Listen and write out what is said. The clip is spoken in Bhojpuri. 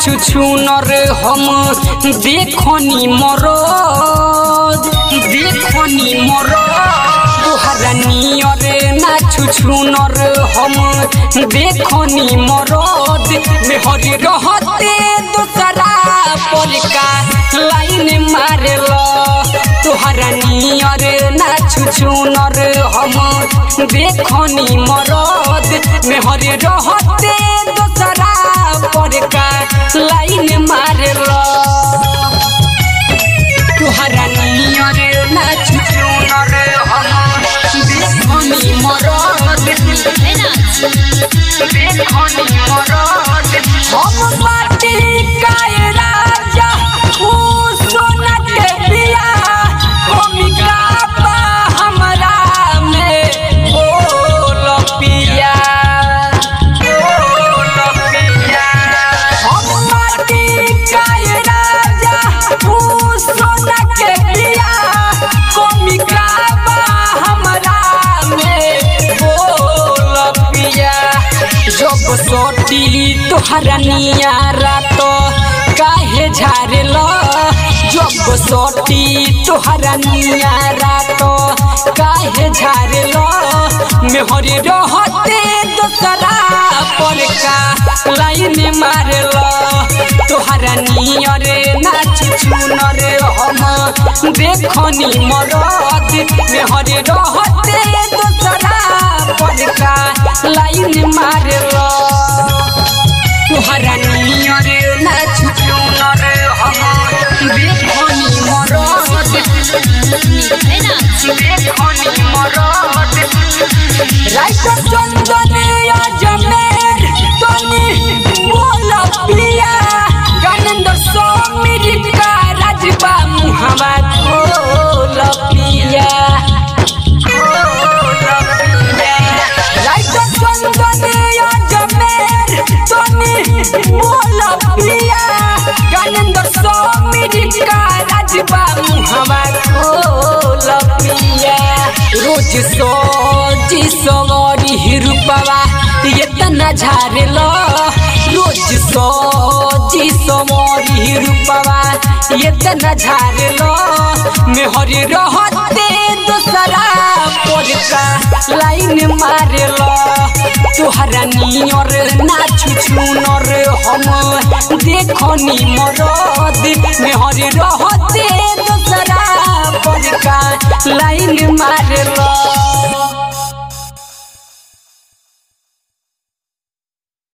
छुछुनर हम देखनी मरद देखनी मरद तोहरा नियर ना छुछुनर हम देखनी मरद मेहर रहते दोसरा परिका लाइन मारेल तोहरा नियर ना छुछुनर हम देखनी मरद मेहर रहते दोसरा परिका लाइन मारेल तोहरा नियर ना छुछुनर हम देखनी मरद देखनी मरद हम माटी काय राजा ऊ सोना के बिया भूमिका बा हमरा में ओ लपिया ओ लपिया हम माटी काय राजा ऊ सोना के बिया भूमिका बा हमरा में ओ लपिया जब सोटी तोहरा नियारा तो काहे झारेल जब सोटी तोहरा नियारा तो काहे झारेल मेहर रहते दोसरा पर का लाइन मारेल तोहरा नियर नाच चुनर हम देखनी मरद मेहर रहते दोसरा पर का लाइन मारेल तोहरा नियर नाच चुनर हम देखनी मरद देखनी मरद राइट चंदन अजमेर तनी बोल पिया गणेंद्र समीर का राजबा मुहवा खोल पिया राइट चंदन अजमेर तनी बोल पिया गणेंद्र समीर का राजबा मुहवा खोल पिया रोज सोजी सवारी हिरुपवा इतना झारेल रोज सोजी सवारी हिरुपवा इतना झारेल मेहर रहते दोसरा पड़का लाइन मारेल तोहरा नियर नाच छुनर हम देखनी मरद मेहर रहते दोसरा पड़का लाइन मारेल